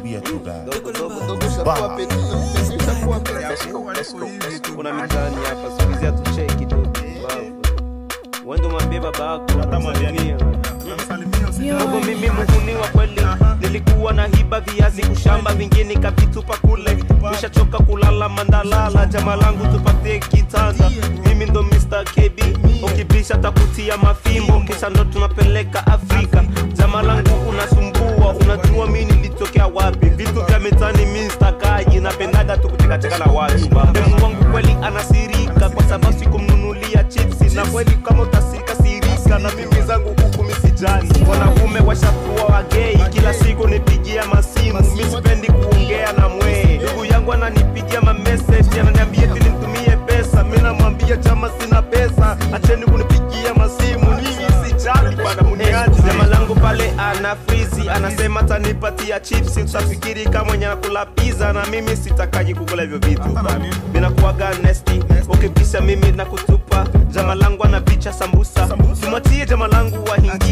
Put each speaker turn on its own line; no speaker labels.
Tuambie tu guys.
Dogo dogo dogo shakuwa peti. Shakuwa peti. Let's go, let's go, let's go.
kuna mitaani hapa siku hizi hatucheki tu babu wende mwambie baba yako salimia Dogo mimi muhuniwa kweli nilikuwa na hiba viazi kushamba vingine kavitupa kule nishachoka kulala mandalala jama langu tupatie kitanda mimi ndo Mr. KB ukibisha takutia mafimbo kisha ndo tunapeleka Afrika jama langu unasumbua unajua mi nilitokea wapi vitu vya mitani mi stakaji napendaga tu kutekateka na watu demu wangu kweli anasirika kwa sababu sikumnunulia chipsi na kweli kama utasirika sirika na mimi zangu huku misijani wanaume washakuwa wagei kila siku nipigia masimu mi sipendi kuongea na mwee ndugu yangu ananipigia mameseji ananiambia eti nimtumie pesa mi namwambia chama sina pesa acheni kunipigia masimu mimi sijali bana muniaji jamaa langu pale ana frizi anasema tanipatia chipsi utafikiri kama mwenye anakula pizza na mimi sitakaji kukula hivyo vitu bana minakuwaga nesti ukipisa mimi na kutupa jama langu anapicha sambusa tumwatie jama langu wa